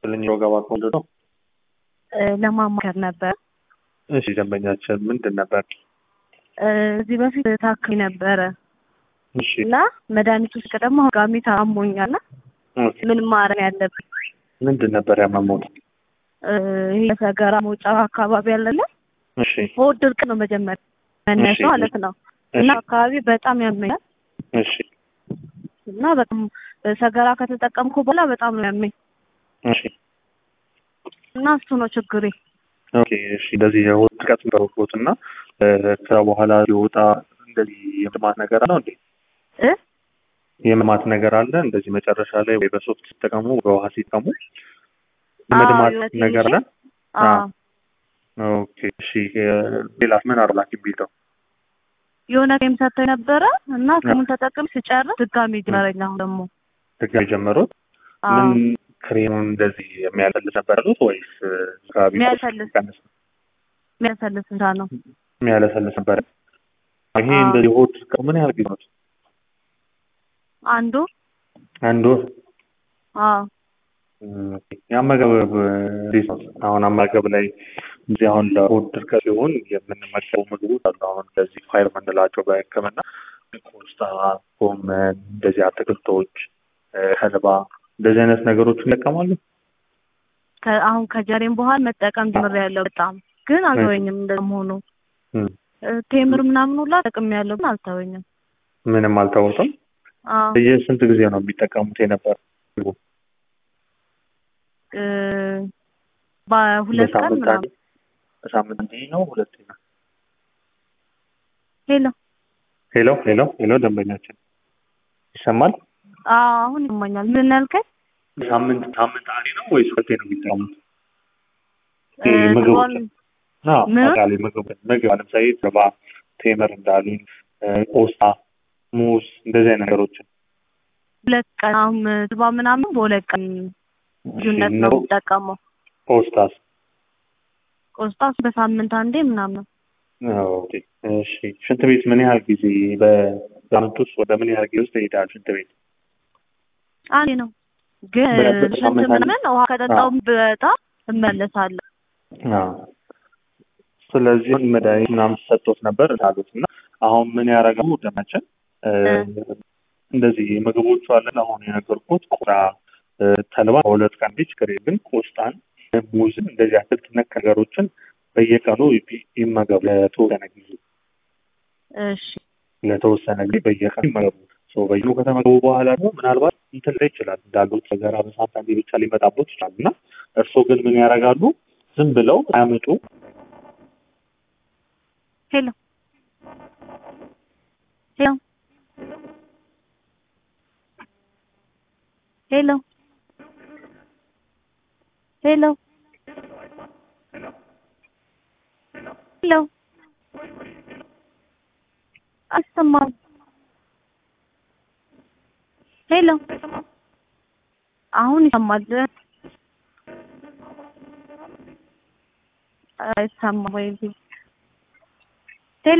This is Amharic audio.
ልኝ ወገባ ከወንድ ነው። ለማማከር ነበር። እሺ ደንበኛችን ምንድን ነበር? እዚህ በፊት ታክሚ ነበረ እሺ እና መድኃኒቱ ውስጥ ደግሞ ጋሚ ታሞኛል እና ኦኬ። ምን ማረም ያለብኝ ምንድን ነበር ያመሞት? ይሄ ሰገራ መውጫ አካባቢ ያለለ እሺ ሆድ ድርቅ ነው መጀመሪያ መነሻ እሺ። ማለት ነው እና አካባቢ በጣም ያመኛል እሺ እና በጣም ሰገራ ከተጠቀምኩ በኋላ በጣም ነው ያመኝ እሺ እና እሱ ነው ችግሬ። ኦኬ እሺ። እንደዚህ የሆድ ድርቀት ነበሩት እና ከዛ በኋላ ሲወጣ እንደዚህ የመድማት ነገር አለው እንዴ? እ የመድማት ነገር አለ እንደዚህ መጨረሻ ላይ ወይ በሶፍት ሲጠቀሙ በውሃ ሲጠቀሙ አዎ፣ የመድማት የሆነ ነገር አለ? አዎ ኦኬ እሺ። ሌላ ምን አርላክ ቢልተው የሆነ ጌም ሰጥተው ነበረ እና ስሙን ተጠቅም ስጨርስ ድጋሚ ጀመረኝ። አሁን ደግሞ ድጋሚ ጀመሩት? አዎ ምን ክሬሙን እንደዚህ የሚያለልስ ነበር ያሉት ወይስ አካባቢ የሚያለሰልስ። ቀንስ የሚያሰልስ እንታ ነው የሚያለሰልስ ነበር? ይሄ አዎ። እንደዚህ ሆድ ድርቀት ምን ያህል ጊዜ ነው? አንዱ አንድ ወር አዎ ኦኬ። የአመጋገብ እንዴት ነው? አሁን አመጋገብ ላይ እዚህ አሁን ለሆድ ድርቀት ሲሆን የምንመገበው ምግቦች አሉ። አሁን እንደዚህ ፋይር የምንላቸው በሕክምና ቆስጣ፣ ጎመን፣ እንደዚህ አትክልቶች፣ ተልባ እንደዚህ አይነት ነገሮችን ይጠቀማሉ። ከ- አሁን ከጀሬም በኋላ መጠቀም ጀምሬያለሁ። በጣም ግን አልተወኝም። እንደመሆኑ እም፣ ቴምር ምናምን ሁላ ጠቅሜያለሁ ግን አልተወኝም። ምንም አልተወጡም። አዎ የስንት ጊዜ ነው የሚጠቀሙት የነበር? እ በሁለት ቀን በሳምንት ምናምን አንዴ? በሳምንት አንዴ ነው ሁለቴ ነው? ሄሎ ሄሎ ሄሎ ሄሎ፣ ደንበኛችን ይሰማል? አዎ አሁን ይሰማኛል። ምን ያልከኝ? ሳምንት ሳምንት አንዴ ነው ወይስ ሁለቴ ነው የሚጠቀሙት? እ ይሄ ምግቦች ትሯን- አዎ ምን? አጠቃላይ ምግብ ምግብ ለምሳሌ ተልባ፣ ቴምር እንዳሉኝ እ፣ ቆስጣ፣ ሙዝ እንደዚህ አይነት ነገሮችን ሁለት ቀን አሁን ትባ ምናምን በሁለት ቀን ልዩነት ነው ነው። የምጠቀመው። ቆስጣስ? ቆስጣስ በሳምንት አንዴ ምናምን ኦኬ እሺ። ሽንት ቤት ምን ያህል ጊዜ በሳምንት ውስጥ ወደ ምን ያህል ጊዜ ውስጥ ይሄዳል ሽንት ቤት? አንዴ ነው ግን በ- ሽንት በሳምንት አንዴ? ምናምን ውሃ ከጠጣሁም በጣም እመለሳለሁ። አዎ። ስለዚህ መድኃኒት ምናምን ሰጥቶት ነበር እንዳሉት እና አሁን ምን ያደርጋሉ ደማችን እ፣ እንደዚህ ምግቦቹ አለን አሁን የነገርኩት ቆዳ እ፣ ተልባ በሁለት ቀን ብቻ ችግር የለም። ግን ቆስጣን እ፣ ሙዝን እንደዚህ አትክልት ነክ ነገሮችን በየቀኑ ይ- ይመገቡ ለተወሰነ ጊዜ እሺ ለተወሰነ ጊዜ በየቀኑ ይመገቡ። ሶ በየቀኑ ከተመገቡ በኋላ ደግሞ ምናልባት እንትን ላይ ይችላል እንዳሉት ሰገራ በሳምንት አንዴ ብቻ ሊመጣቦት ይችላል እና እርስዎ ግን ምን ያደርጋሉ ዝም ብለው አያምጡ ሄሎ ሄሎ ሄሎ ሄሎ ሄሎ አይሰማም። ሄሎ አሁን ይሰማል። አይሰማም ወይ?